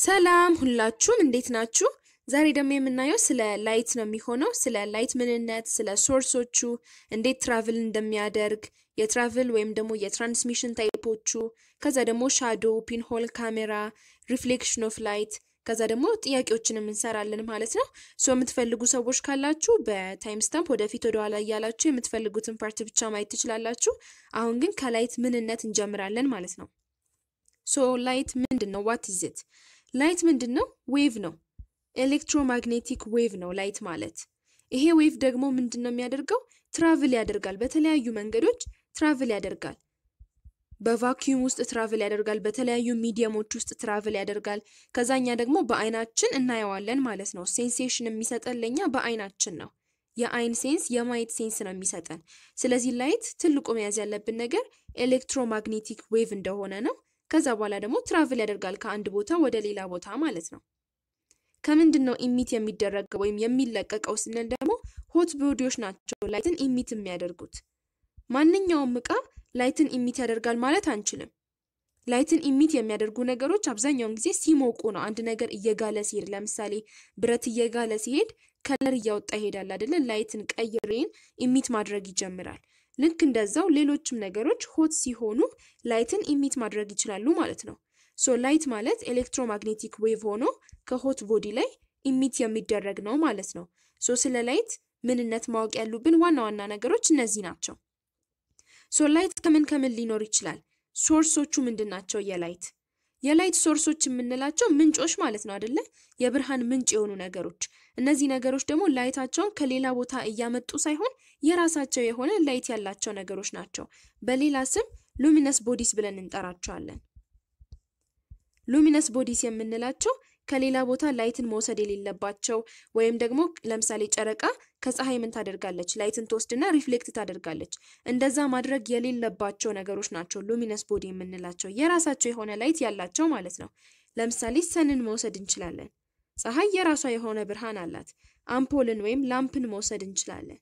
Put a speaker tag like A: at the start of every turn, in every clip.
A: ሰላም ሁላችሁም እንዴት ናችሁ? ዛሬ ደግሞ የምናየው ስለ ላይት ነው የሚሆነው። ስለ ላይት ምንነት፣ ስለ ሶርሶቹ፣ እንዴት ትራቭል እንደሚያደርግ፣ የትራቭል ወይም ደግሞ የትራንስሚሽን ታይፖቹ፣ ከዛ ደግሞ ሻዶ፣ ፒንሆል ካሜራ፣ ሪፍሌክሽን ኦፍ ላይት፣ ከዛ ደግሞ ጥያቄዎችንም እንሰራለን ማለት ነው። ሶ የምትፈልጉ ሰዎች ካላችሁ በታይም ስታምፕ ወደፊት ወደኋላ እያላችሁ የምትፈልጉትን ፓርት ብቻ ማየት ትችላላችሁ። አሁን ግን ከላይት ምንነት እንጀምራለን ማለት ነው። ሶ ላይት ምንድን ነው? ዋት ኢዝ ኢት? ላይት ምንድን ነው? ዌቭ ነው። ኤሌክትሮማግኔቲክ ዌቭ ነው ላይት ማለት። ይሄ ዌቭ ደግሞ ምንድን ነው የሚያደርገው? ትራቭል ያደርጋል። በተለያዩ መንገዶች ትራቭል ያደርጋል። በቫኪዩም ውስጥ ትራቭል ያደርጋል። በተለያዩ ሚዲየሞች ውስጥ ትራቭል ያደርጋል። ከዛኛ ደግሞ በአይናችን እናየዋለን ማለት ነው። ሴንሴሽን የሚሰጠን ለኛ በአይናችን ነው። የአይን ሴንስ የማየት ሴንስ ነው የሚሰጠን። ስለዚህ ላይት ትልቁ መያዝ ያለብን ነገር ኤሌክትሮማግኔቲክ ዌቭ እንደሆነ ነው። ከዛ በኋላ ደግሞ ትራቭል ያደርጋል ከአንድ ቦታ ወደ ሌላ ቦታ ማለት ነው። ከምንድን ነው ኢሚት የሚደረገው ወይም የሚለቀቀው ስንል ደግሞ ሆት ቦዲዎች ናቸው ላይትን ኢሚት የሚያደርጉት። ማንኛውም እቃ ላይትን ኢሚት ያደርጋል ማለት አንችልም። ላይትን ኢሚት የሚያደርጉ ነገሮች አብዛኛውን ጊዜ ሲሞቁ ነው። አንድ ነገር እየጋለ ሲሄድ፣ ለምሳሌ ብረት እየጋለ ሲሄድ ከለር እያወጣ ይሄዳል አይደለ? ላይትን ቀይ ሬን ኢሚት ማድረግ ይጀምራል። ልክ እንደዛው ሌሎችም ነገሮች ሆት ሲሆኑ ላይትን ኢሚት ማድረግ ይችላሉ ማለት ነው። ሶ ላይት ማለት ኤሌክትሮማግኔቲክ ዌቭ ሆኖ ከሆት ቦዲ ላይ ኢሚት የሚደረግ ነው ማለት ነው። ሶ ስለ ላይት ምንነት ማወቅ ያሉብን ዋና ዋና ነገሮች እነዚህ ናቸው። ሶ ላይት ከምን ከምን ሊኖር ይችላል? ሶርሶቹ ምንድን ናቸው? የላይት የላይት ሶርሶች የምንላቸው ምንጮች ማለት ነው አይደለ? የብርሃን ምንጭ የሆኑ ነገሮች። እነዚህ ነገሮች ደግሞ ላይታቸውን ከሌላ ቦታ እያመጡ ሳይሆን የራሳቸው የሆነ ላይት ያላቸው ነገሮች ናቸው። በሌላ ስም ሉሚነስ ቦዲስ ብለን እንጠራቸዋለን። ሉሚነስ ቦዲስ የምንላቸው ከሌላ ቦታ ላይትን መውሰድ የሌለባቸው ወይም ደግሞ ለምሳሌ ጨረቃ ከፀሐይ ምን ታደርጋለች? ላይትን ትወስድና ሪፍሌክት ታደርጋለች። እንደዛ ማድረግ የሌለባቸው ነገሮች ናቸው ሉሚነስ ቦዲ የምንላቸው የራሳቸው የሆነ ላይት ያላቸው ማለት ነው። ለምሳሌ ሰንን መውሰድ እንችላለን። ፀሐይ የራሷ የሆነ ብርሃን አላት። አምፖልን ወይም ላምፕን መውሰድ እንችላለን።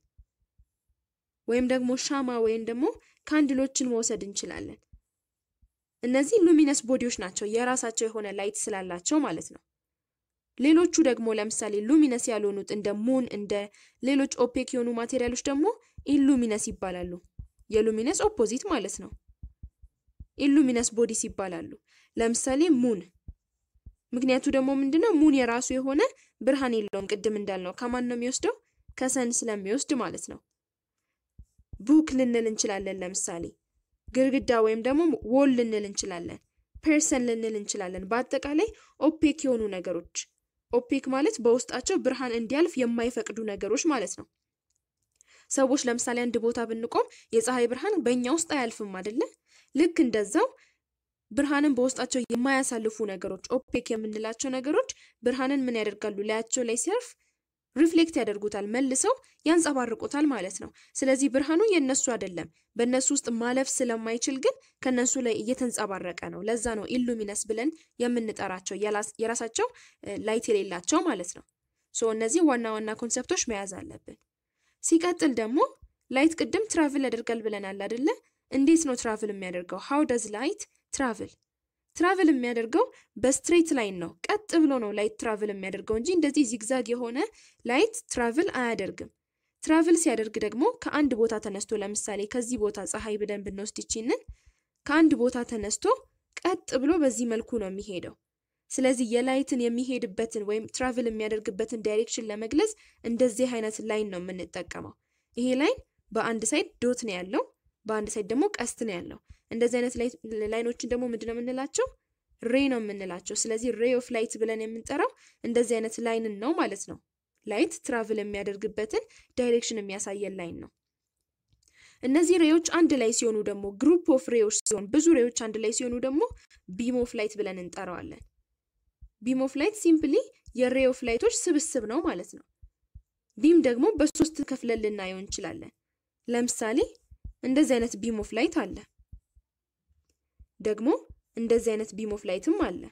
A: ወይም ደግሞ ሻማ ወይም ደግሞ ካንድሎችን መውሰድ እንችላለን። እነዚህ ሉሚነስ ቦዲዎች ናቸው የራሳቸው የሆነ ላይት ስላላቸው ማለት ነው። ሌሎቹ ደግሞ ለምሳሌ ሉሚነስ ያልሆኑት እንደ ሙን እንደ ሌሎች ኦፔክ የሆኑ ማቴሪያሎች ደግሞ ኢሉሚነስ ይባላሉ። የሉሚነስ ኦፖዚት ማለት ነው። ኢሉሚነስ ቦዲስ ይባላሉ። ለምሳሌ ሙን። ምክንያቱ ደግሞ ምንድነው? ሙን የራሱ የሆነ ብርሃን የለውም። ቅድም እንዳልነው ከማን ነው የሚወስደው? ከሰን ስለሚወስድ ማለት ነው። ቡክ ልንል እንችላለን ለምሳሌ ግድግዳ ወይም ደግሞ ዎል ልንል እንችላለን። ፐርሰን ልንል እንችላለን። በአጠቃላይ ኦፔክ የሆኑ ነገሮች ኦፔክ ማለት በውስጣቸው ብርሃን እንዲያልፍ የማይፈቅዱ ነገሮች ማለት ነው። ሰዎች ለምሳሌ አንድ ቦታ ብንቆም የፀሐይ ብርሃን በእኛ ውስጥ አያልፍም አይደለ? ልክ እንደዛው ብርሃንን በውስጣቸው የማያሳልፉ ነገሮች ኦፔክ የምንላቸው ነገሮች ብርሃንን ምን ያደርጋሉ? ላያቸው ላይ ሲያርፍ ሪፍሌክት ያደርጉታል፣ መልሰው ያንጸባርቁታል ማለት ነው። ስለዚህ ብርሃኑ የነሱ አይደለም፣ በእነሱ ውስጥ ማለፍ ስለማይችል ግን ከነሱ ላይ እየተንጸባረቀ ነው። ለዛ ነው ኢሉሚነስ ብለን የምንጠራቸው የራሳቸው ላይት የሌላቸው ማለት ነው። ሶ እነዚህ ዋና ዋና ኮንሰፕቶች መያዝ አለብን። ሲቀጥል ደግሞ ላይት ቅድም ትራቭል ያደርጋል ብለናል አይደለ? እንዴት ነው ትራቭል የሚያደርገው? ሃው ደዝ ላይት ትራቭል ትራቭል የሚያደርገው በስትሬት ላይን ነው። ቀጥ ብሎ ነው ላይት ትራቭል የሚያደርገው እንጂ እንደዚህ ዚግዛግ የሆነ ላይት ትራቭል አያደርግም። ትራቭል ሲያደርግ ደግሞ ከአንድ ቦታ ተነስቶ ለምሳሌ ከዚህ ቦታ ፀሐይ ብለን ብንወስድ ይችንን ከአንድ ቦታ ተነስቶ ቀጥ ብሎ በዚህ መልኩ ነው የሚሄደው። ስለዚህ የላይትን የሚሄድበትን ወይም ትራቭል የሚያደርግበትን ዳይሬክሽን ለመግለጽ እንደዚህ አይነት ላይን ነው የምንጠቀመው። ይሄ ላይን በአንድ ሳይድ ዶት ነው ያለው፣ በአንድ ሳይድ ደግሞ ቀስት ነው ያለው። እንደዚህ አይነት ላይኖችን ደግሞ ምንድን ነው የምንላቸው? ሬ ነው የምንላቸው። ስለዚህ ሬ ኦፍ ላይት ብለን የምንጠራው እንደዚህ አይነት ላይንን ነው ማለት ነው። ላይት ትራቭል የሚያደርግበትን ዳይሬክሽን የሚያሳየን ላይን ነው። እነዚህ ሬዎች አንድ ላይ ሲሆኑ ደግሞ ግሩፕ ኦፍ ሬዎች ሲሆን ብዙ ሬዎች አንድ ላይ ሲሆኑ ደግሞ ቢም ኦፍ ላይት ብለን እንጠራዋለን። ቢም ኦፍ ላይት ሲምፕሊ የሬ ኦፍ ላይቶች ስብስብ ነው ማለት ነው። ቢም ደግሞ በሶስት ከፍለን ልናየው እንችላለን። ለምሳሌ እንደዚህ አይነት ቢም ኦፍ ላይት አለ። ደግሞ እንደዚህ አይነት ቢም ኦፍ ላይትም አለ።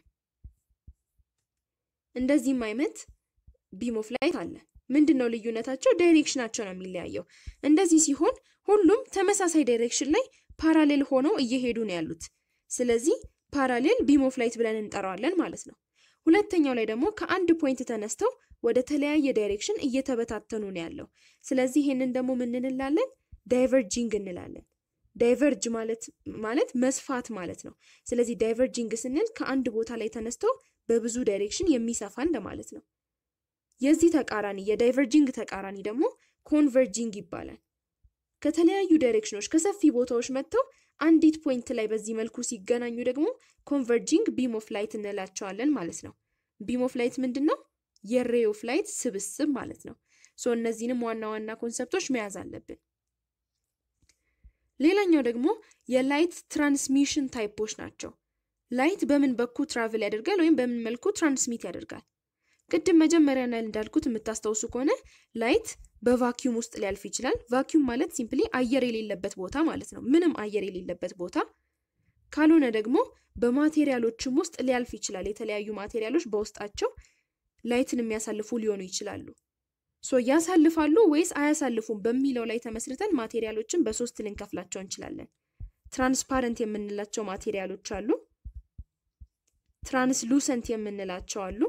A: እንደዚህም አይነት ቢም ኦፍ ላይት አለ። ምንድን ነው ልዩነታቸው? ዳይሬክሽናቸው ነው የሚለያየው። እንደዚህ ሲሆን ሁሉም ተመሳሳይ ዳይሬክሽን ላይ ፓራሌል ሆነው እየሄዱ ነው ያሉት። ስለዚህ ፓራሌል ቢም ኦፍ ላይት ብለን እንጠራዋለን ማለት ነው። ሁለተኛው ላይ ደግሞ ከአንድ ፖይንት ተነስተው ወደ ተለያየ ዳይሬክሽን እየተበታተኑ ነው ያለው። ስለዚህ ይሄንን ደግሞ ምን እንላለን? ዳይቨርጂንግ እንላለን። ዳይቨርጅ ማለት ማለት መስፋት ማለት ነው። ስለዚህ ዳይቨርጂንግ ስንል ከአንድ ቦታ ላይ ተነስቶ በብዙ ዳይሬክሽን የሚሰፋ እንደማለት ነው። የዚህ ተቃራኒ የዳይቨርጂንግ ተቃራኒ ደግሞ ኮንቨርጂንግ ይባላል። ከተለያዩ ዳይሬክሽኖች ከሰፊ ቦታዎች መጥተው አንዲት ፖይንት ላይ በዚህ መልኩ ሲገናኙ ደግሞ ኮንቨርጂንግ ቢም ኦፍ ላይት እንላቸዋለን ማለት ነው። ቢም ኦፍ ላይት ምንድን ነው? የሬይ ኦፍ ላይት ስብስብ ማለት ነው። ሶ እነዚህንም ዋና ዋና ኮንሰፕቶች መያዝ አለብን። ሌላኛው ደግሞ የላይት ትራንስሚሽን ታይፖች ናቸው። ላይት በምን በኩል ትራቭል ያደርጋል ወይም በምን መልኩ ትራንስሚት ያደርጋል? ቅድም መጀመሪያ ላይ እንዳልኩት የምታስታውሱ ከሆነ ላይት በቫኪዩም ውስጥ ሊያልፍ ይችላል። ቫኪዩም ማለት ሲምፕሊ አየር የሌለበት ቦታ ማለት ነው። ምንም አየር የሌለበት ቦታ ካልሆነ ደግሞ በማቴሪያሎችም ውስጥ ሊያልፍ ይችላል። የተለያዩ ማቴሪያሎች በውስጣቸው ላይትን የሚያሳልፉ ሊሆኑ ይችላሉ። ሶ ያሳልፋሉ ወይስ አያሳልፉም በሚለው ላይ ተመስርተን ማቴሪያሎችን በሶስት ልንከፍላቸው እንችላለን። ትራንስፓረንት የምንላቸው ማቴሪያሎች አሉ። ትራንስሉሰንት የምንላቸው አሉ።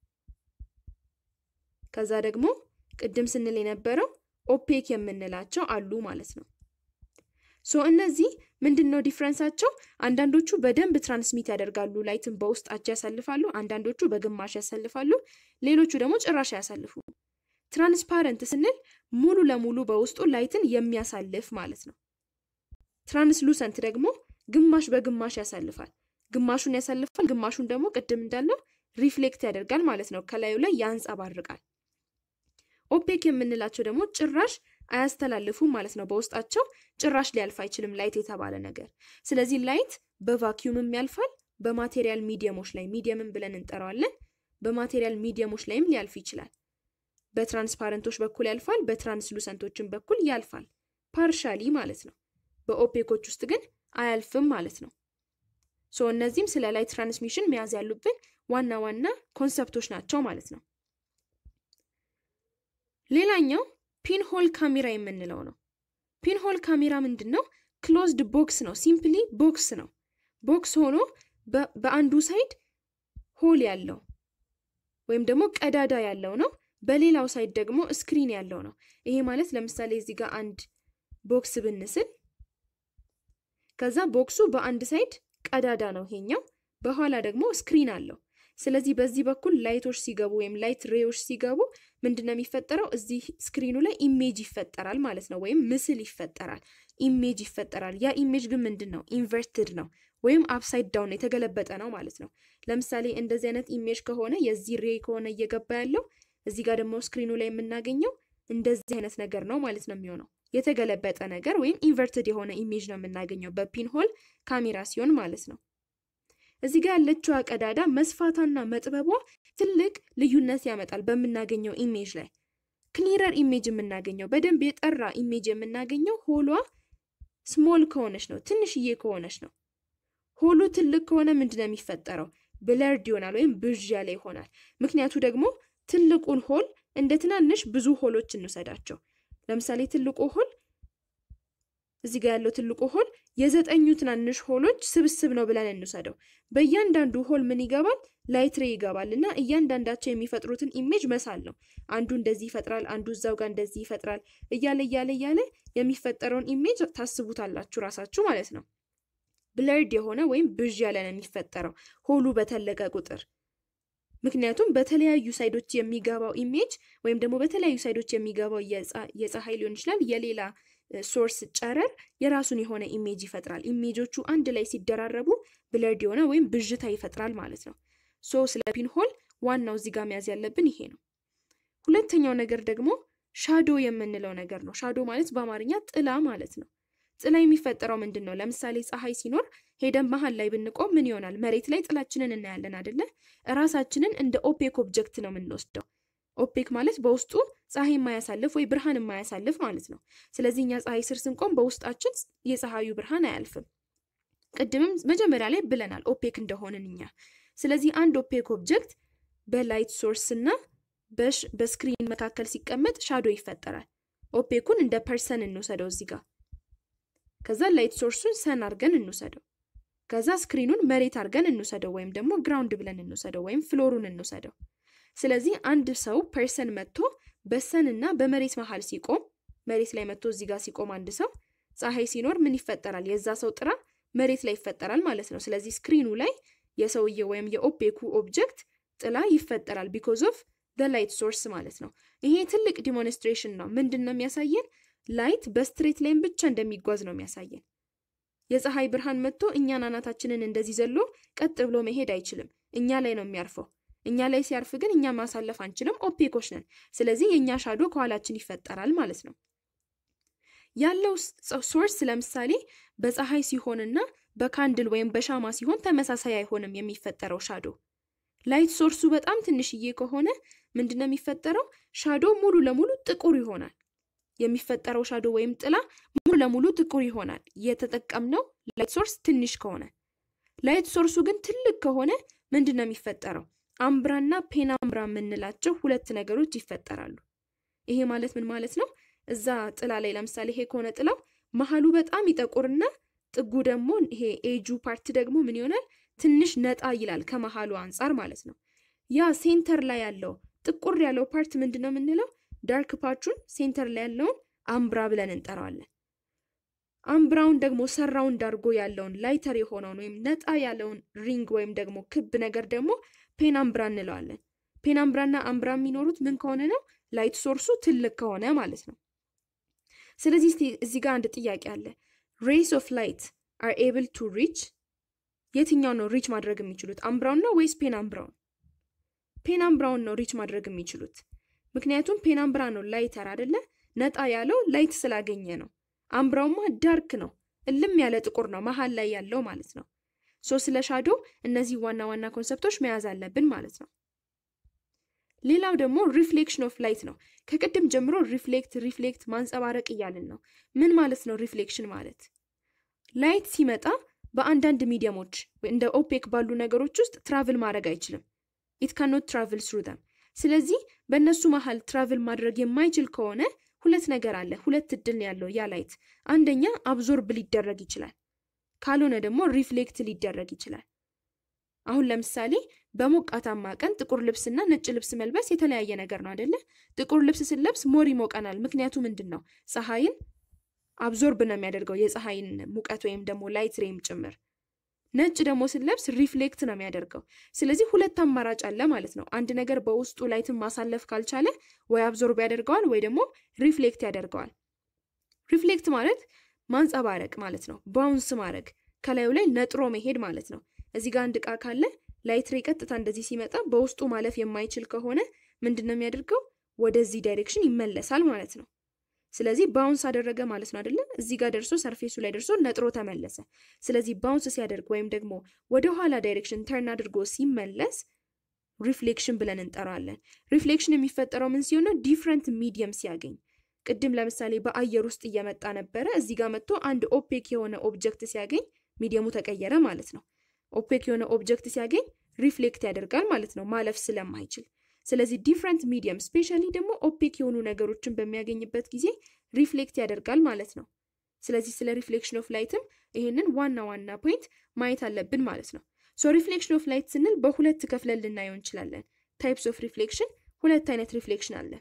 A: ከዛ ደግሞ ቅድም ስንል የነበረው ኦፔክ የምንላቸው አሉ ማለት ነው። ሶ እነዚህ ምንድን ነው ዲፍረንሳቸው? አንዳንዶቹ በደንብ ትራንስሚት ያደርጋሉ፣ ላይትን በውስጣቸው ያሳልፋሉ። አንዳንዶቹ በግማሽ ያሳልፋሉ፣ ሌሎቹ ደግሞ ጭራሽ አያሳልፉ። ትራንስፓረንት ስንል ሙሉ ለሙሉ በውስጡ ላይትን የሚያሳልፍ ማለት ነው። ትራንስሉሰንት ደግሞ ግማሽ በግማሽ ያሳልፋል። ግማሹን ያሳልፋል፣ ግማሹን ደግሞ ቅድም እንዳለው ሪፍሌክት ያደርጋል ማለት ነው። ከላዩ ላይ ያንጸባርቃል። ኦፔክ የምንላቸው ደግሞ ጭራሽ አያስተላልፉም ማለት ነው። በውስጣቸው ጭራሽ ሊያልፍ አይችልም ላይት የተባለ ነገር። ስለዚህ ላይት በቫኪዩምም ያልፋል፣ በማቴሪያል ሚዲየሞች ላይ ሚዲየምን ብለን እንጠራዋለን። በማቴሪያል ሚዲየሞች ላይም ሊያልፍ ይችላል። በትራንስፓረንቶች በኩል ያልፋል፣ በትራንስሉሰንቶችን በኩል ያልፋል። ፓርሻሊ ማለት ነው። በኦፔኮች ውስጥ ግን አያልፍም ማለት ነው። ሶ እነዚህም ስለ ላይት ትራንስሚሽን መያዝ ያሉብን ዋና ዋና ኮንሰፕቶች ናቸው ማለት ነው። ሌላኛው ፒንሆል ካሜራ የምንለው ነው። ፒንሆል ካሜራ ምንድን ነው? ክሎዝድ ቦክስ ነው። ሲምፕሊ ቦክስ ነው። ቦክስ ሆኖ በአንዱ ሳይድ ሆል ያለው ወይም ደግሞ ቀዳዳ ያለው ነው። በሌላው ሳይድ ደግሞ ስክሪን ያለው ነው። ይሄ ማለት ለምሳሌ እዚህ ጋር አንድ ቦክስ ብንስል ከዛ ቦክሱ በአንድ ሳይድ ቀዳዳ ነው ይሄኛው፣ በኋላ ደግሞ ስክሪን አለው። ስለዚህ በዚህ በኩል ላይቶች ሲገቡ ወይም ላይት ሬዎች ሲገቡ ምንድን ነው የሚፈጠረው? እዚህ ስክሪኑ ላይ ኢሜጅ ይፈጠራል ማለት ነው፣ ወይም ምስል ይፈጠራል፣ ኢሜጅ ይፈጠራል። ያ ኢሜጅ ግን ምንድን ነው? ኢንቨርትድ ነው ወይም አፕሳይድ ዳውን የተገለበጠ ነው ማለት ነው። ለምሳሌ እንደዚህ አይነት ኢሜጅ ከሆነ የዚህ ሬ ከሆነ እየገባ ያለው እዚህ ጋር ደግሞ ስክሪኑ ላይ የምናገኘው እንደዚህ አይነት ነገር ነው ማለት ነው የሚሆነው የተገለበጠ ነገር ወይም ኢንቨርትድ የሆነ ኢሜጅ ነው የምናገኘው በፒንሆል ካሜራ ሲሆን ማለት ነው። እዚህ ጋር ያለችዋ ቀዳዳ መስፋቷና መጥበቧ ትልቅ ልዩነት ያመጣል በምናገኘው ኢሜጅ ላይ። ክሊረር ኢሜጅ የምናገኘው በደንብ የጠራ ኢሜጅ የምናገኘው ሆሏ ስሞል ከሆነች ነው፣ ትንሽዬ ከሆነች ነው። ሆሉ ትልቅ ከሆነ ምንድን ነው የሚፈጠረው? ብለርድ ይሆናል ወይም ብዥ ያለ ይሆናል። ምክንያቱ ደግሞ ትልቁን ሆል እንደ ትናንሽ ብዙ ሆሎች እንውሰዳቸው። ለምሳሌ ትልቁ ሆል እዚህ ጋር ያለው ትልቁ ሆል የዘጠኙ ትናንሽ ሆሎች ስብስብ ነው ብለን እንውሰደው። በእያንዳንዱ ሆል ምን ይገባል? ላይት ሬ ይገባል እና እያንዳንዳቸው የሚፈጥሩትን ኢሜጅ መሳል ነው። አንዱ እንደዚህ ይፈጥራል፣ አንዱ እዛው ጋር እንደዚህ ይፈጥራል እያለ እያለ እያለ የሚፈጠረውን ኢሜጅ ታስቡታላችሁ ራሳችሁ ማለት ነው። ብለርድ የሆነ ወይም ብዥ ያለ ነው የሚፈጠረው ሆሉ በተለቀ ቁጥር ምክንያቱም በተለያዩ ሳይዶች የሚገባው ኢሜጅ ወይም ደግሞ በተለያዩ ሳይዶች የሚገባው የፀሐይ ሊሆን ይችላል የሌላ ሶርስ ጨረር የራሱን የሆነ ኢሜጅ ይፈጥራል። ኢሜጆቹ አንድ ላይ ሲደራረቡ ብለርድ የሆነ ወይም ብዥታ ይፈጥራል ማለት ነው። ሶ ስለ ፒንሆል ዋናው እዚህ ጋር መያዝ ያለብን ይሄ ነው። ሁለተኛው ነገር ደግሞ ሻዶ የምንለው ነገር ነው። ሻዶ ማለት በአማርኛ ጥላ ማለት ነው። ጥላ የሚፈጠረው ምንድን ነው? ለምሳሌ ፀሐይ ሲኖር ሄደን መሀል ላይ ብንቆም ምን ይሆናል? መሬት ላይ ጥላችንን እናያለን አይደለ? እራሳችንን እንደ ኦፔክ ኦብጀክት ነው የምንወስደው። ኦፔክ ማለት በውስጡ ፀሐይ የማያሳልፍ ወይ ብርሃን የማያሳልፍ ማለት ነው። ስለዚህ እኛ ፀሐይ ስር ስንቆም በውስጣችን የፀሐዩ ብርሃን አያልፍም። ቅድምም መጀመሪያ ላይ ብለናል ኦፔክ እንደሆንን እኛ። ስለዚህ አንድ ኦፔክ ኦብጀክት በላይት ሶርስ እና በስክሪን መካከል ሲቀመጥ ሻዶ ይፈጠራል። ኦፔኩን እንደ ፐርሰን እንውሰደው እዚህ ጋር። ከዛ ላይት ሶርሱን ሰን አድርገን እንውሰደው። ከዛ ስክሪኑን መሬት አድርገን እንውሰደው ወይም ደግሞ ግራውንድ ብለን እንውሰደው ወይም ፍሎሩን እንውሰደው። ስለዚህ አንድ ሰው ፐርሰን መጥቶ በሰን እና በመሬት መሀል ሲቆም መሬት ላይ መጥቶ እዚህ ጋር ሲቆም አንድ ሰው ፀሐይ ሲኖር ምን ይፈጠራል? የዛ ሰው ጥላ መሬት ላይ ይፈጠራል ማለት ነው። ስለዚህ ስክሪኑ ላይ የሰውዬ ወይም የኦፔኩ ኦብጀክት ጥላ ይፈጠራል ቢኮዝ ኦፍ ደ ላይት ሶርስ ማለት ነው። ይሄ ትልቅ ዲሞንስትሬሽን ነው። ምንድን ነው የሚያሳየን? ላይት በስትሬት ላይን ብቻ እንደሚጓዝ ነው የሚያሳየን። የፀሐይ ብርሃን መጥቶ እኛን አናታችንን እንደዚህ ዘሎ ቀጥ ብሎ መሄድ አይችልም። እኛ ላይ ነው የሚያርፈው። እኛ ላይ ሲያርፍ ግን እኛ ማሳለፍ አንችልም፣ ኦፔኮች ነን። ስለዚህ የእኛ ሻዶ ከኋላችን ይፈጠራል ማለት ነው። ያለው ሶርስ ለምሳሌ በፀሐይ ሲሆንና በካንድል ወይም በሻማ ሲሆን ተመሳሳይ አይሆንም የሚፈጠረው ሻዶ። ላይት ሶርሱ በጣም ትንሽዬ ከሆነ ምንድነው የሚፈጠረው? ሻዶ ሙሉ ለሙሉ ጥቁር ይሆናል። የሚፈጠረው ሻዶ ወይም ጥላ ሙሉ ለሙሉ ጥቁር ይሆናል። የተጠቀምነው ላይት ሶርስ ትንሽ ከሆነ። ላይት ሶርሱ ግን ትልቅ ከሆነ ምንድን ነው የሚፈጠረው? አምብራና ፔናምብራ የምንላቸው ሁለት ነገሮች ይፈጠራሉ። ይሄ ማለት ምን ማለት ነው? እዛ ጥላ ላይ ለምሳሌ ይሄ ከሆነ ጥላው መሀሉ በጣም ይጠቁርና ጥጉ ደግሞ ይሄ ኤጁ ፓርት ደግሞ ምን ይሆናል? ትንሽ ነጣ ይላል ከመሀሉ አንጻር ማለት ነው። ያ ሴንተር ላይ ያለው ጥቁር ያለው ፓርት ምንድን ነው የምንለው? ዳርክ ፓርቱን ሴንተር ላይ ያለውን አምብራ ብለን እንጠራዋለን። አምብራውን ደግሞ ሰራውንድ አድርጎ ያለውን ላይተር የሆነውን ወይም ነጣ ያለውን ሪንግ ወይም ደግሞ ክብ ነገር ደግሞ ፔናምብራ እንለዋለን። ፔናምብራና አምብራ የሚኖሩት ምን ከሆነ ነው? ላይት ሶርሱ ትልቅ ከሆነ ማለት ነው። ስለዚህ እዚህ ጋር አንድ ጥያቄ አለ። ሬይስ ኦፍ ላይት አር ኤብል ቱ ሪች የትኛው ነው ሪች ማድረግ የሚችሉት? አምብራውን ነው ወይስ ፔናምብራውን? ፔናምብራውን ነው ሪች ማድረግ የሚችሉት። ምክንያቱም ፔናምብራ ነው ላይተር አይደለ? ነጣ ያለው ላይት ስላገኘ ነው። አምብራውማ ዳርክ ነው፣ እልም ያለ ጥቁር ነው መሀል ላይ ያለው ማለት ነው። ሶ ስለ ሻዶ እነዚህ ዋና ዋና ኮንሰፕቶች መያዝ አለብን ማለት ነው። ሌላው ደግሞ ሪፍሌክሽን ኦፍ ላይት ነው። ከቅድም ጀምሮ ሪፍሌክት ሪፍሌክት ማንጸባረቅ እያልን ነው። ምን ማለት ነው ሪፍሌክሽን ማለት? ላይት ሲመጣ በአንዳንድ ሚዲየሞች እንደ ኦፔክ ባሉ ነገሮች ውስጥ ትራቭል ማድረግ አይችልም። ኢት ካኖት ትራቭል ስሩ ደም። ስለዚህ በእነሱ መሀል ትራቭል ማድረግ የማይችል ከሆነ ሁለት ነገር አለ። ሁለት እድል ያለው ያ ላይት፣ አንደኛ አብዞርብ ሊደረግ ይችላል፣ ካልሆነ ደግሞ ሪፍሌክት ሊደረግ ይችላል። አሁን ለምሳሌ በሞቃታማ ቀን ጥቁር ልብስና ነጭ ልብስ መልበስ የተለያየ ነገር ነው አይደለ? ጥቁር ልብስ ስንለብስ ሞር ይሞቀናል። ምክንያቱ ምንድን ነው? ፀሐይን አብዞርብ ነው የሚያደርገው የፀሐይን ሙቀት ወይም ደግሞ ላይት ሬም ጭምር። ነጭ ደግሞ ስንለብስ ሪፍሌክት ነው የሚያደርገው። ስለዚህ ሁለት አማራጭ አለ ማለት ነው። አንድ ነገር በውስጡ ላይትን ማሳለፍ ካልቻለ ወይ አብዞርብ ያደርገዋል ወይ ደግሞ ሪፍሌክት ያደርገዋል። ሪፍሌክት ማለት ማንጸባረቅ ማለት ነው። ባውንስ ማድረግ ከላዩ ላይ ነጥሮ መሄድ ማለት ነው። እዚህ ጋር አንድ እቃ ካለ ላይት ሬ ቀጥታ እንደዚህ ሲመጣ በውስጡ ማለፍ የማይችል ከሆነ ምንድን ነው የሚያደርገው? ወደዚህ ዳይሬክሽን ይመለሳል ማለት ነው። ስለዚህ ባውንስ አደረገ ማለት ነው አይደለም። እዚህ ጋር ደርሶ ሰርፌሱ ላይ ደርሶ ነጥሮ ተመለሰ። ስለዚህ ባውንስ ሲያደርግ ወይም ደግሞ ወደ ኋላ ዳይሬክሽን ተርን አድርጎ ሲመለስ ሪፍሌክሽን ብለን እንጠራዋለን። ሪፍሌክሽን የሚፈጠረው ምን ሲሆን ነው? ዲፍረንት ሚዲየም ሲያገኝ። ቅድም ለምሳሌ በአየር ውስጥ እየመጣ ነበረ። እዚህ ጋር መጥቶ አንድ ኦፔክ የሆነ ኦብጀክት ሲያገኝ ሚዲየሙ ተቀየረ ማለት ነው። ኦፔክ የሆነ ኦብጀክት ሲያገኝ ሪፍሌክት ያደርጋል ማለት ነው፣ ማለፍ ስለማይችል ስለዚህ ዲፍረንት ሚዲየም ስፔሻሊ ደግሞ ኦፔክ የሆኑ ነገሮችን በሚያገኝበት ጊዜ ሪፍሌክት ያደርጋል ማለት ነው። ስለዚህ ስለ ሪፍሌክሽን ኦፍ ላይትም ይህንን ዋና ዋና ፖይንት ማየት አለብን ማለት ነው። ሶ ሪፍሌክሽን ኦፍ ላይት ስንል በሁለት ከፍለን ልናየው እንችላለን። ታይፕስ ኦፍ ሪፍሌክሽን፣ ሁለት አይነት ሪፍሌክሽን አለ።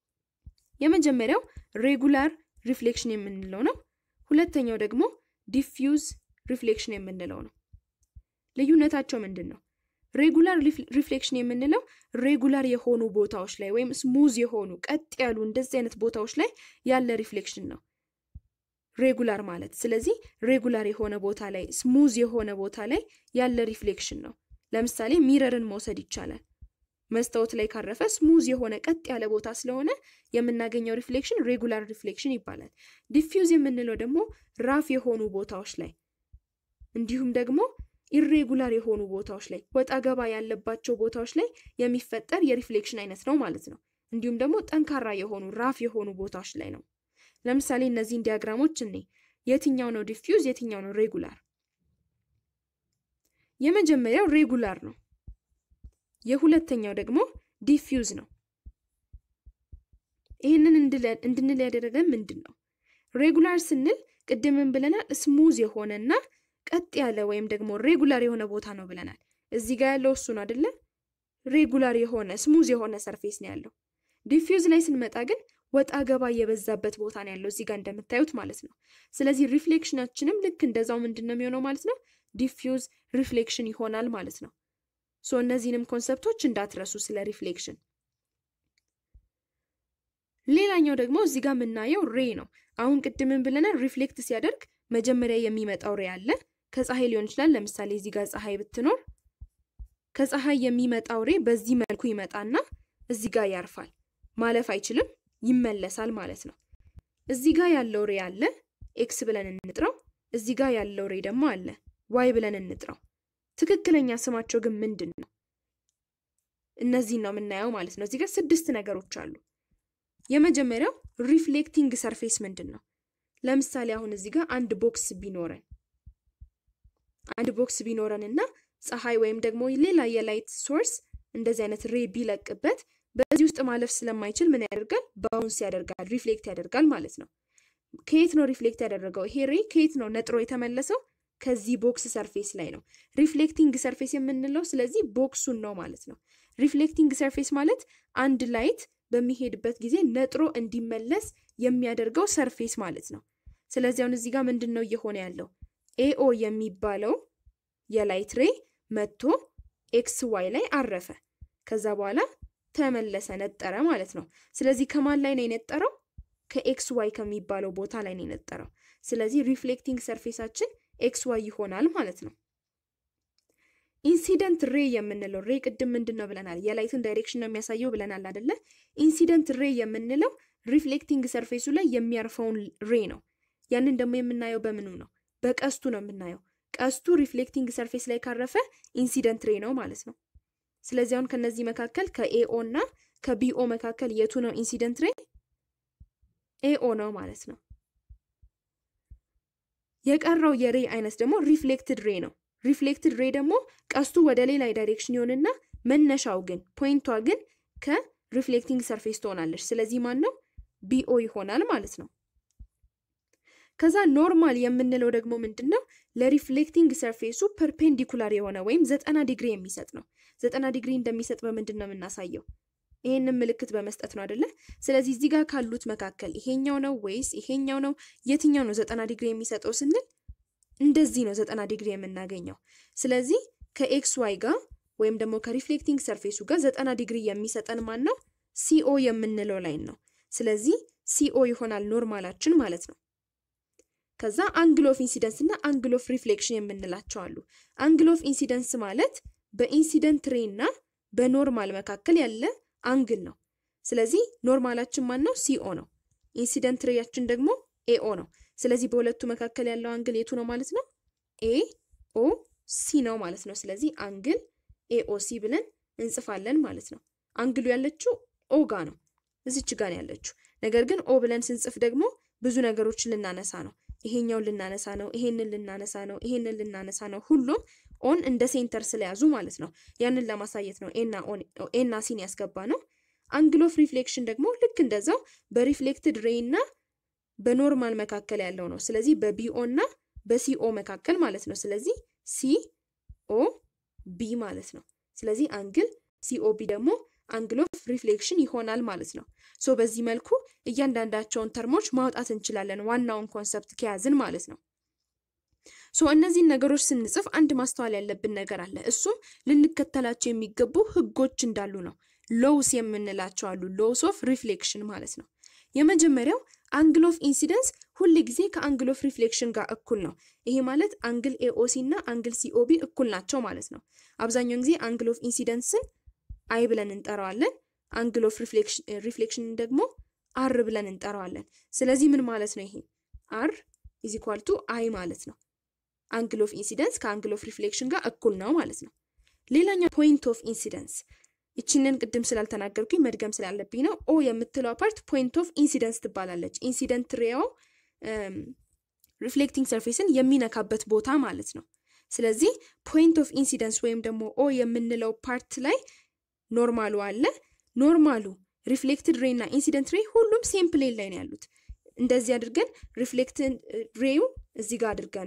A: የመጀመሪያው ሬጉላር ሪፍሌክሽን የምንለው ነው። ሁለተኛው ደግሞ ዲፊውዝ ሪፍሌክሽን የምንለው ነው። ልዩነታቸው ምንድን ነው? ሬጉላር ሪፍሌክሽን የምንለው ሬጉላር የሆኑ ቦታዎች ላይ ወይም ስሙዝ የሆኑ ቀጥ ያሉ እንደዚህ አይነት ቦታዎች ላይ ያለ ሪፍሌክሽን ነው ሬጉላር ማለት። ስለዚህ ሬጉላር የሆነ ቦታ ላይ ስሙዝ የሆነ ቦታ ላይ ያለ ሪፍሌክሽን ነው። ለምሳሌ ሚረርን መውሰድ ይቻላል። መስታወት ላይ ካረፈ ስሙዝ የሆነ ቀጥ ያለ ቦታ ስለሆነ የምናገኘው ሪፍሌክሽን ሬጉላር ሪፍሌክሽን ይባላል። ዲፊውዝ የምንለው ደግሞ ራፍ የሆኑ ቦታዎች ላይ እንዲሁም ደግሞ ኢሬጉላር የሆኑ ቦታዎች ላይ ወጣ ገባ ያለባቸው ቦታዎች ላይ የሚፈጠር የሪፍሌክሽን አይነት ነው ማለት ነው። እንዲሁም ደግሞ ጠንካራ የሆኑ ራፍ የሆኑ ቦታዎች ላይ ነው። ለምሳሌ እነዚህን ዲያግራሞች እኔ የትኛው ነው ዲፊውዝ፣ የትኛው ነው ሬጉላር? የመጀመሪያው ሬጉላር ነው። የሁለተኛው ደግሞ ዲፊውዝ ነው። ይህንን እንድንል ያደረገን ምንድን ነው? ሬጉላር ስንል ቅድምን ብለናል፣ ስሙዝ የሆነና ቀጥ ያለ ወይም ደግሞ ሬጉላር የሆነ ቦታ ነው ብለናል። እዚህ ጋር ያለው እሱ ነው አይደለ? ሬጉላር የሆነ ስሙዝ የሆነ ሰርፌስ ነው ያለው። ዲፊውዝ ላይ ስንመጣ ግን ወጣ ገባ የበዛበት ቦታ ነው ያለው እዚህ ጋር እንደምታዩት ማለት ነው። ስለዚህ ሪፍሌክሽናችንም ልክ እንደዛው ምንድን ነው የሚሆነው ማለት ነው ዲፊውዝ ሪፍሌክሽን ይሆናል ማለት ነው። ሶ እነዚህንም ኮንሰፕቶች እንዳትረሱ ስለ ሪፍሌክሽን። ሌላኛው ደግሞ እዚህ ጋር የምናየው ሬ ነው። አሁን ቅድምን ብለናል ሪፍሌክት ሲያደርግ መጀመሪያ የሚመጣው ሬ አለ። ከፀሐይ ሊሆን ይችላል። ለምሳሌ እዚህ ጋር ፀሐይ ብትኖር ከፀሐይ የሚመጣው ሬ በዚህ መልኩ ይመጣና እዚህ ጋር ያርፋል። ማለፍ አይችልም፣ ይመለሳል ማለት ነው። እዚህ ጋር ያለው ሬ አለ፣ ኤክስ ብለን እንጥረው። እዚህ ጋር ያለው ሬ ደግሞ አለ፣ ዋይ ብለን እንጥረው። ትክክለኛ ስማቸው ግን ምንድን ነው? እነዚህን ነው የምናየው ማለት ነው። እዚህ ጋር ስድስት ነገሮች አሉ። የመጀመሪያው ሪፍሌክቲንግ ሰርፌስ ምንድን ነው? ለምሳሌ አሁን እዚህ ጋር አንድ ቦክስ ቢኖረን አንድ ቦክስ ቢኖረን እና ፀሐይ ወይም ደግሞ ሌላ የላይት ሶርስ እንደዚህ አይነት ሬ ቢለቅበት በዚህ ውስጥ ማለፍ ስለማይችል ምን ያደርጋል? ባውንስ ያደርጋል፣ ሪፍሌክት ያደርጋል ማለት ነው። ከየት ነው ሪፍሌክት ያደረገው? ይሄ ሬ ከየት ነው ነጥሮ የተመለሰው? ከዚህ ቦክስ ሰርፌስ ላይ ነው ሪፍሌክቲንግ ሰርፌስ የምንለው። ስለዚህ ቦክሱን ነው ማለት ነው። ሪፍሌክቲንግ ሰርፌስ ማለት አንድ ላይት በሚሄድበት ጊዜ ነጥሮ እንዲመለስ የሚያደርገው ሰርፌስ ማለት ነው። ስለዚህ አሁን እዚህ ጋር ምንድን ነው እየሆነ ያለው? ኤኦ የሚባለው የላይት ሬ መጥቶ ኤክስ ዋይ ላይ አረፈ። ከዛ በኋላ ተመለሰ፣ ነጠረ ማለት ነው። ስለዚህ ከማን ላይ ነው የነጠረው? ከኤክስ ዋይ ከሚባለው ቦታ ላይ ነው የነጠረው። ስለዚህ ሪፍሌክቲንግ ሰርፌሳችን ኤክስ ዋይ ይሆናል ማለት ነው። ኢንሲደንት ሬ የምንለው ሬ ቅድም ምንድን ነው ብለናል? የላይትን ዳይሬክሽን ነው የሚያሳየው ብለናል አደለ? ኢንሲደንት ሬ የምንለው ሪፍሌክቲንግ ሰርፌሱ ላይ የሚያርፈውን ሬ ነው። ያንን ደግሞ የምናየው በምኑ ነው? በቀስቱ ነው የምናየው። ቀስቱ ሪፍሌክቲንግ ሰርፌስ ላይ ካረፈ ኢንሲደንት ሬ ነው ማለት ነው። ስለዚህ አሁን ከነዚህ መካከል ከኤኦ እና ከቢኦ መካከል የቱ ነው ኢንሲደንት ሬ? ኤኦ ነው ማለት ነው። የቀረው የሬ አይነት ደግሞ ሪፍሌክትድ ሬ ነው። ሪፍሌክትድ ሬ ደግሞ ቀስቱ ወደ ሌላ ዳይሬክሽን ይሆንና መነሻው ግን ፖይንቷ ግን ከሪፍሌክቲንግ ሰርፌስ ትሆናለች። ስለዚህ ማን ነው? ቢኦ ይሆናል ማለት ነው። ከዛ ኖርማል የምንለው ደግሞ ምንድን ነው? ለሪፍሌክቲንግ ሰርፌሱ ፐርፔንዲኩላር የሆነ ወይም ዘጠና ዲግሪ የሚሰጥ ነው። ዘጠና ዲግሪ እንደሚሰጥ በምንድን ነው የምናሳየው? ይሄንን ምልክት በመስጠት ነው አይደለ? ስለዚህ እዚህ ጋር ካሉት መካከል ይሄኛው ነው ወይስ ይሄኛው ነው? የትኛው ነው ዘጠና ዲግሪ የሚሰጠው ስንል እንደዚህ ነው ዘጠና ዲግሪ የምናገኘው። ስለዚህ ከኤክስ ዋይ ጋር ወይም ደግሞ ከሪፍሌክቲንግ ሰርፌሱ ጋር ዘጠና ዲግሪ የሚሰጠን ማን ነው? ሲኦ የምንለው ላይን ነው። ስለዚህ ሲኦ ይሆናል ኖርማላችን ማለት ነው። ከዛ አንግል ኦፍ ኢንሲደንስ እና አንግል ኦፍ ሪፍሌክሽን የምንላቸው አሉ። አንግል ኦፍ ኢንሲደንስ ማለት በኢንሲደንት ሬ እና በኖርማል መካከል ያለ አንግል ነው። ስለዚህ ኖርማላችን ማን ነው? ሲኦ ነው። ኢንሲደንት ሬያችን ደግሞ ኤኦ ነው። ስለዚህ በሁለቱ መካከል ያለው አንግል የቱ ነው ማለት ነው? ኤ ኦ ሲ ነው ማለት ነው። ስለዚህ አንግል ኤኦ ሲ ብለን እንጽፋለን ማለት ነው። አንግሉ ያለችው ኦ ጋ ነው፣ እዚች ጋ ነው ያለችው። ነገር ግን ኦ ብለን ስንጽፍ ደግሞ ብዙ ነገሮችን ልናነሳ ነው። ይሄኛውን ልናነሳ ነው፣ ይሄንን ልናነሳ ነው፣ ይሄንን ልናነሳ ነው። ሁሉም ኦን እንደ ሴንተር ስለያዙ ማለት ነው። ያንን ለማሳየት ነው ኤና ሲን ያስገባ ነው። አንግል ኦፍ ሪፍሌክሽን ደግሞ ልክ እንደዛው በሪፍሌክትድ ሬይ እና በኖርማል መካከል ያለው ነው። ስለዚህ በቢኦ እና በሲኦ መካከል ማለት ነው። ስለዚህ ሲኦ ቢ ማለት ነው። ስለዚህ አንግል ሲኦ ቢ ደግሞ አንግል ኦፍ ሪፍሌክሽን ይሆናል ማለት ነው። ሶ በዚህ መልኩ እያንዳንዳቸውን ተርሞች ማውጣት እንችላለን፣ ዋናውን ኮንሰፕት ከያዝን ማለት ነው። ሶ እነዚህን ነገሮች ስንጽፍ አንድ ማስተዋል ያለብን ነገር አለ። እሱም ልንከተላቸው የሚገቡ ህጎች እንዳሉ ነው። ሎውስ የምንላቸው አሉ። ሎውስ ኦፍ ሪፍሌክሽን ማለት ነው። የመጀመሪያው አንግል ኦፍ ኢንሲደንስ ሁል ጊዜ ከአንግል ኦፍ ሪፍሌክሽን ጋር እኩል ነው። ይሄ ማለት አንግል ኤኦሲ እና አንግል ሲኦቢ እኩል ናቸው ማለት ነው። አብዛኛውን ጊዜ አንግል ኦፍ ኢንሲደንስን አይ ብለን እንጠራዋለን። አንግል ኦፍ ሪፍሌክሽንን ደግሞ አር ብለን እንጠራዋለን። ስለዚህ ምን ማለት ነው? ይሄ አር ኢዝ ኢኳል ቱ አይ ማለት ነው። አንግል ኦፍ ኢንሲደንስ ከአንግል ኦፍ ሪፍሌክሽን ጋር እኩል ነው ማለት ነው። ሌላኛው ፖይንት ኦፍ ኢንሲደንስ ይችንን ቅድም ስላልተናገርኩኝ መድገም ስላለብኝ ነው። ኦ የምትለው ፓርት ፖይንት ኦፍ ኢንሲደንስ ትባላለች። ኢንሲደንት ሬያው ሪፍሌክቲንግ ሰርፌስን የሚነካበት ቦታ ማለት ነው። ስለዚህ ፖይንት ኦፍ ኢንሲደንስ ወይም ደግሞ ኦ የምንለው ፓርት ላይ ኖርማሉ አለ። ኖርማሉ ሪፍሌክትድ ሬይ እና ኢንሲደንት ሬይ ሁሉም ሴም ፕሌን ላይ ነው ያሉት። እንደዚህ አድርገን ሪፍሌክትድ ሬዩ እዚህ ጋር አድርገ ነው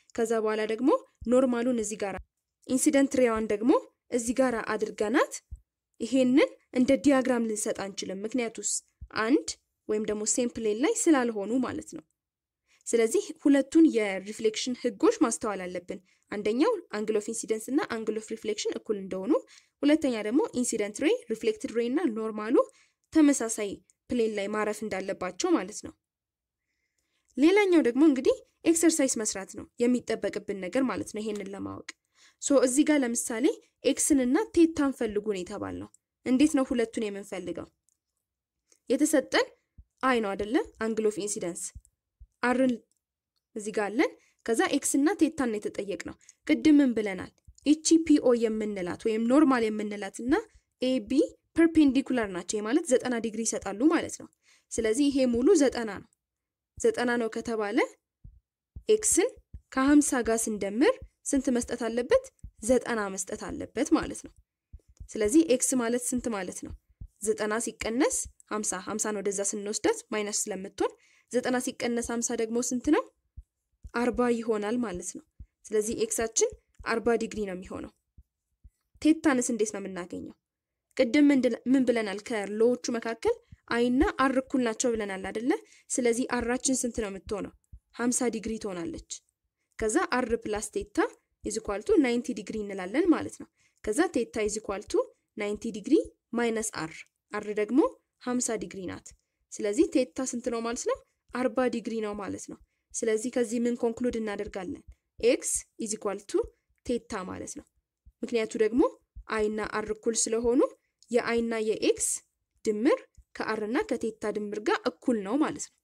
A: ከዛ በኋላ ደግሞ ኖርማሉን እዚህ ጋር ኢንሲደንት ሬዋን ደግሞ እዚህ ጋር አድርገናት ይሄንን እንደ ዲያግራም ልንሰጥ አንችልም። ምክንያቱስ አንድ ወይም ደግሞ ሴም ፕሌን ላይ ስላልሆኑ ማለት ነው። ስለዚህ ሁለቱን የሪፍሌክሽን ህጎች ማስተዋል አለብን። አንደኛው አንግል ኦፍ ኢንሲደንስ እና አንግል ኦፍ ሪፍሌክሽን እኩል እንደሆኑ፣ ሁለተኛ ደግሞ ኢንሲደንት ሬይ፣ ሪፍሌክትድ ሬይ እና ኖርማሉ ተመሳሳይ ፕሌን ላይ ማረፍ እንዳለባቸው ማለት ነው። ሌላኛው ደግሞ እንግዲህ ኤክሰርሳይዝ መስራት ነው የሚጠበቅብን ነገር ማለት ነው። ይሄንን ለማወቅ ሶ እዚህ ጋር ለምሳሌ ኤክስን እና ቴታን ፈልጉን የተባልነው እንዴት ነው ሁለቱን የምንፈልገው? የተሰጠን አይ ነው አይደለ? አንግል ኦፍ ኢንሲደንስ አርን እዚህ ጋር አለን። ከዛ ኤክስ እና ቴታን ነው የተጠየቅነው። ቅድም ምን ብለናል? ኢቺ ፒኦ የምንላት ወይም ኖርማል የምንላት እና ኤቢ ፐርፔንዲኩላር ናቸው ማለት ዘጠና ዲግሪ ይሰጣሉ ማለት ነው። ስለዚህ ይሄ ሙሉ ዘጠና ነው። ዘጠና ነው ከተባለ ኤክስን ከሀምሳ ጋር ስንደምር ስንት መስጠት አለበት? ዘጠና መስጠት አለበት ማለት ነው። ስለዚህ ኤክስ ማለት ስንት ማለት ነው? ዘጠና ሲቀነስ ሀምሳ ሀምሳን ወደዛ ስንወስዳት ማይነስ ስለምትሆን ዘጠና ሲቀነስ ሀምሳ ደግሞ ስንት ነው? አርባ ይሆናል ማለት ነው። ስለዚህ ኤክሳችን አርባ ዲግሪ ነው የሚሆነው። ቴታንስ እንዴት ነው የምናገኘው? ቅድም ምን ብለናል? ከሎዎቹ መካከል አይና አር እኩል ናቸው ብለናል አደለ? ስለዚህ አራችን ስንት ነው የምትሆነው? ሀምሳ ዲግሪ ትሆናለች። ከዛ አር ፕላስ ቴታ ኢዝኳልቱ ናይንቲ ዲግሪ እንላለን ማለት ነው። ከዛ ቴታ ኢዝኳልቱ ናይንቲ ዲግሪ ማይነስ አር አር ደግሞ ሀምሳ ዲግሪ ናት። ስለዚህ ቴታ ስንት ነው ማለት ነው? አርባ ዲግሪ ነው ማለት ነው። ስለዚህ ከዚህ ምን ኮንክሉድ እናደርጋለን? ኤክስ ኢዝኳልቱ ቴታ ማለት ነው። ምክንያቱ ደግሞ አይና አር እኩል ስለሆኑ የአይና የኤክስ ድምር ከአር እና ከቴታ ድምር ጋር እኩል ነው ማለት ነው።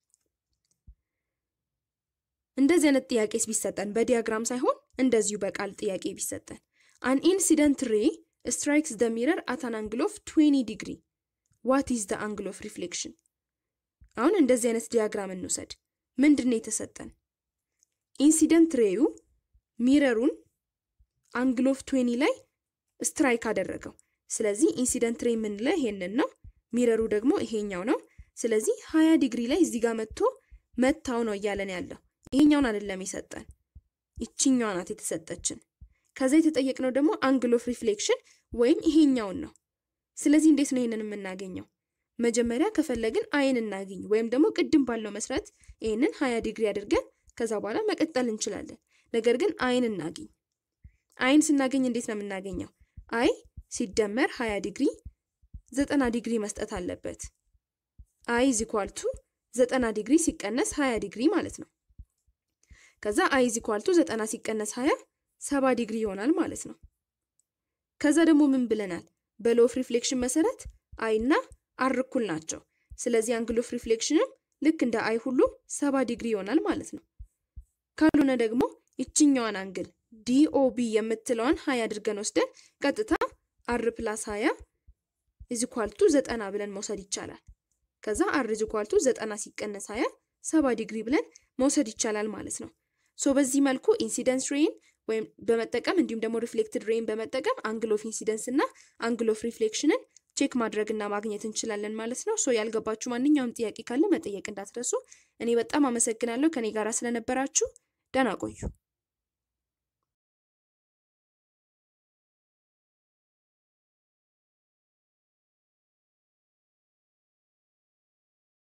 A: እንደዚህ አይነት ጥያቄስ ቢሰጠን በዲያግራም ሳይሆን እንደዚሁ በቃል ጥያቄ ቢሰጠን አን ኢንሲደንት ሬ ስትራይክስ ደ ሚረር አት አን አንግል ኦፍ 20 ዲግሪ ዋት ኢዝ ደ አንግል ኦፍ ሪፍሌክሽን። አሁን እንደዚህ አይነት ዲያግራም እንውሰድ። ምንድን ነው የተሰጠን? ኢንሲደንት ሬዩ ሚረሩን አንግል ኦፍ 20 ላይ ስትራይክ አደረገው። ስለዚህ ኢንሲደንት ሬ የምንለው ይሄንን ነው። ሚረሩ ደግሞ ይሄኛው ነው። ስለዚህ 20 ዲግሪ ላይ እዚህ ጋር መጥቶ መታው ነው እያለን ያለው። ይሄኛውን አይደለም የሰጠን፣ ይችኛዋ ናት የተሰጠችን። ከዛ የተጠየቅነው ደግሞ አንግል ኦፍ ሪፍሌክሽን ወይም ይሄኛውን ነው። ስለዚህ እንዴት ነው ይሄንን የምናገኘው? መጀመሪያ ከፈለግን አይን እናገኝ ወይም ደግሞ ቅድም ባለው መሰረት ይህንን 20 ዲግሪ አድርገን ከዛ በኋላ መቀጠል እንችላለን። ነገር ግን አይን እናገኝ። አይን ስናገኝ እንዴት ነው የምናገኘው? አይ ሲደመር 20 ዲግሪ 90 ዲግሪ መስጠት አለበት። አይ ኢዝ ኢኳል ቱ 90 ዲግሪ ሲቀነስ 20 ዲግሪ ማለት ነው። ከዛ አይ ኢዝ ኢኳል ቱ 90 ሲቀነስ 20 70 ዲግሪ ይሆናል ማለት ነው። ከዛ ደግሞ ምን ብለናል? በሎ ኦፍ ሪፍሌክሽን መሰረት አይ እና አር እኩል ናቸው። ስለዚህ አንግል ኦፍ ሪፍሌክሽንም ልክ እንደ አይ ሁሉ 70 ዲግሪ ይሆናል ማለት ነው። ካልሆነ ደግሞ ይችኛዋን አንግል ዲኦቢ የምትለዋን 20 አድርገን ወስደን ቀጥታ አር ፕላስ 20 ኢዝኳልቱ 90 ብለን መውሰድ ይቻላል። ከዛ አር ኢዝኳልቱ 90 ሲቀነስ 20 70 ዲግሪ ብለን መውሰድ ይቻላል ማለት ነው። ሶ በዚህ መልኩ ኢንሲደንስ ሬይን ወይም በመጠቀም እንዲሁም ደግሞ ሪፍሌክትድ ሬይን በመጠቀም አንግል ኦፍ ኢንሲደንስ እና አንግል ኦፍ ሪፍሌክሽንን ቼክ ማድረግና ማግኘት እንችላለን ማለት ነው። ሶ ያልገባችሁ ማንኛውም ጥያቄ ካለ መጠየቅ እንዳትረሱ። እኔ በጣም አመሰግናለሁ ከኔ ጋር ስለነበራችሁ። ደህና ቆዩ።